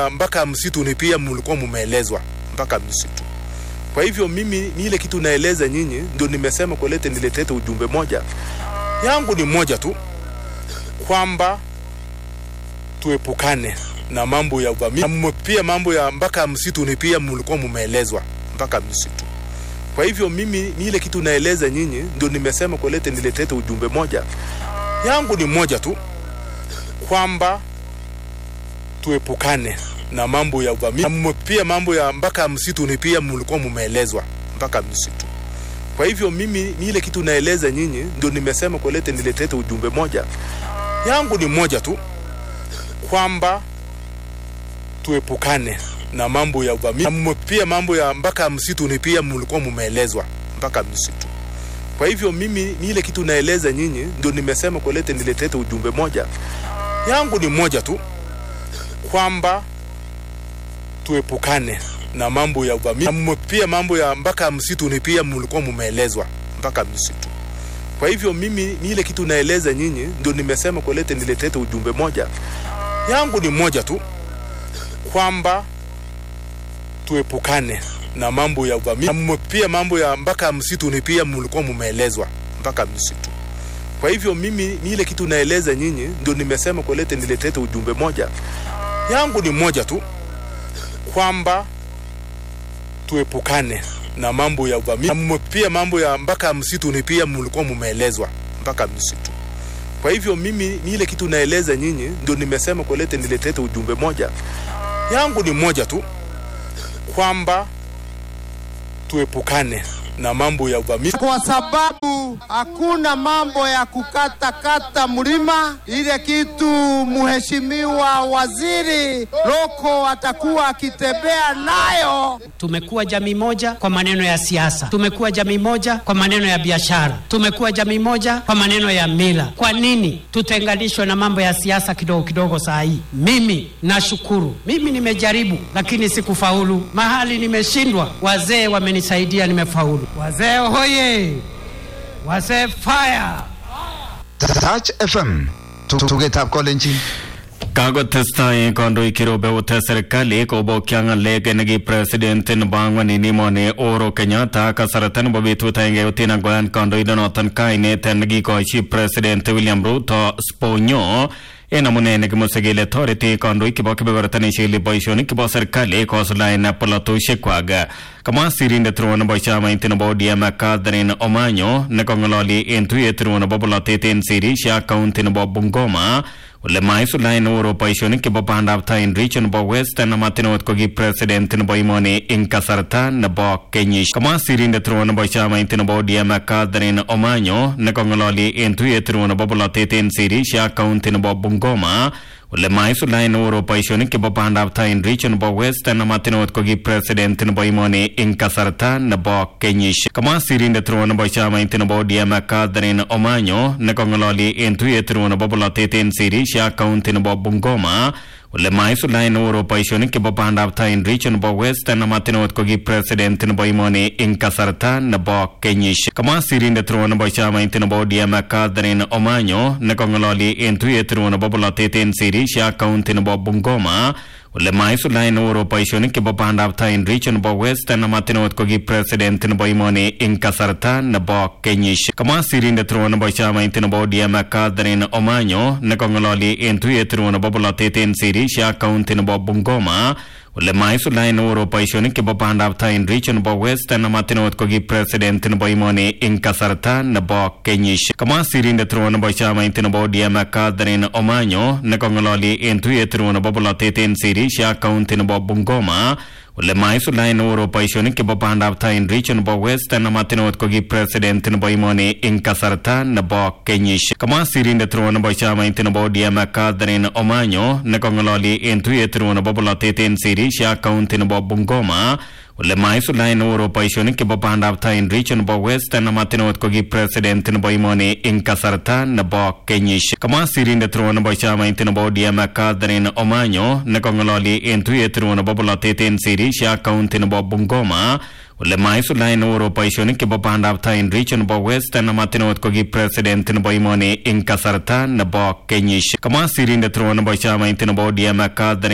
mpaka msituni pia mlikuwa mumeelezwa mpaka msitu. Kwa hivyo mimi ni ile kitu naeleza nyinyi, ndio nimesema kulete niletete ujumbe moja yangu ni moja tu, kwamba tuepukane na mambo ya uvamizi, pia mambo ya mpaka msituni pia mlikuwa mumeelezwa mpaka msitu. Kwa hivyo mimi ni ile kitu naeleza nyinyi, ndio nimesema kulete niletete ujumbe moja yangu ni moja tu, kwamba tuepukane na mambo ya uvamizi, pia mambo ya mpaka msituni pia mlikuwa mumeelezwa mpaka msitu. Kwa hivyo mimi ni ile kitu naeleza nyinyi, ndio nimesema kulete niletete ujumbe moja yangu ni moja tu, kwamba tuepukane na mambo ya uvamizi, pia mambo ya mpaka msituni pia mlikuwa mumeelezwa mpaka msitu. Kwa hivyo mimi ni ile kitu naeleza nyinyi, ndio nimesema kulete niletete ujumbe moja yangu ni moja tu, kwamba tuepukane na mambo ya uvamizi, pia mambo ya mpaka msituni pia mlikuwa mumeelezwa mpaka msitu. Kwa hivyo mimi ni ile kitu naeleza nyinyi, ndio nimesema kulete niletete ujumbe moja yangu ni moja tu, kwamba tuepukane na mambo ya uvamizi, pia mambo ya mpaka msituni pia mlikuwa mumeelezwa mpaka msitu. Kwa hivyo mimi ni ile kitu naeleza nyinyi, ndio nimesema kulete niletete ujumbe moja yangu ni moja tu, kwamba tuepukane na mambo ya uvamizi, pia mambo ya mpaka msituni pia mlikuwa mumeelezwa mpaka msitu. Kwa hivyo mimi ni ile kitu naeleza nyinyi, ndio nimesema kulete niletete ujumbe moja yangu ni moja tu, kwamba tuepukane na mambo ya uvamizi, kwa sababu hakuna mambo ya kukatakata mlima. Ile kitu mheshimiwa waziri Loko atakuwa akitembea nayo. Tumekuwa jamii moja kwa maneno ya siasa, tumekuwa jamii moja kwa maneno ya biashara, tumekuwa jamii moja kwa maneno ya mila. Kwa nini tutenganishwe na mambo ya siasa kidogo kidogo? Saa hii mimi nashukuru, mimi nimejaribu, lakini sikufaulu. Mahali nimeshindwa, wazee wamenisaidia, nimefaulu. Wazee hoye! Wazee fire! Touch FM tugetab kolenjin kakotestai kandoik kirobeute serikali kobokya ng'alek neki president nebo ang'wan en emoni Uhuru Kenyatta kasarta nebo betut agenge yotin angoyan kandoindonoton kainet nekikochi president William Ruto sponyo en amune nekimuse kele toreti kandoik chebo kebeberta neshili boisionik chebo serikali kosuldaen polatosiekwak kamwa sirindet ruo nebo chamait nebo ODM Catherine Omanyo nekong'ololi en tuyet ruo nebo polatet en Sirisia county nebo Bungoma ole maisuldaen Uhuru boisionik chebo bandab tai en region nebo Western amatin ot ko ki president nebo emoni en kasarta nebo kenyisiek kamwa sirindet ruo nebo chamait nebo ODM Catherine Omanyo nekong'ololi en tuyet ruo nebo polatet en Sirisia county nebo Bungoma ole maisuldaen Uhuru boisionik chebo bandab tai en region nebo Western amatin ot ko ki president nebo emoni en kasarta nebo kenyisiek kamwa sirindet ruo nebo chamait nebo ODM Catherine Omanyo nekong'ololi en tuyet ruo nebo polatet en Sirisia county nebo Bungoma ole maisuldaen Uhuru boisionik chebo bandab tai en region nebo Western amatin ot ko ki president nebo emoni en kasarta nebo kenyisiek kamwa sirindet ruo nebo chamait nebo ODM Catherine Omanyo nekong'ololi en tuyet ruo nebo polatet en Sirisia county nebo Bungoma ole maisuldaen Uhuru boisionik chebo bandab tai en region nebo Western amatin ot ko ki president nebo emoni en kasarta nebo kenyisiek kamwa sirindet ruo nebo chamait nebo ODM Catherine Omanyo nekong'ololi en tuyet ruo nebo polatet en Sirisia county nebo Bungoma ole maisuldaen Uhuru boisionik chebo bandab tai en region nebo Western amatin ot ko ki president nebo emoni en kasarta nebo kenyisiek kamwa sirindet ruo nebo chamait nebo ODM Catherine Omanyo nekong'ololi en tuyet ruo nebo polatet en Sirisia county nebo Bungoma ole maisuldaen Uhuru boisionik chebo bandab tai en region nebo Western amatin ot ko ki president nebo emoni en kasarta nebo kenyisiek kamwa sirindet ruo nebo chamait nebo ODM Catherine Omanyo nekong'ololi en tuyet ruo nebo polatet en Sirisia county nebo Bungoma ole maisuldaen Uhuru boisionik chebo bandab tai en region nebo Western amatin ot ko ki president nebo emoni en kasarta nebo kenyisiek kamwa sirindet ruo nebo chamait nebo ODM Catherine Omanyo nekong'ololi en tuyet ruo nebo polatet en Sirisia county nebo Bungoma ole maisuldaen Uhuru boisionik chebo bandab tai en region nebo Western amatin ot ko ki president nebo emoni en kasarta nebo kenyisiek kamwa sirindet ruo nebo chamait nebo ODM Catherine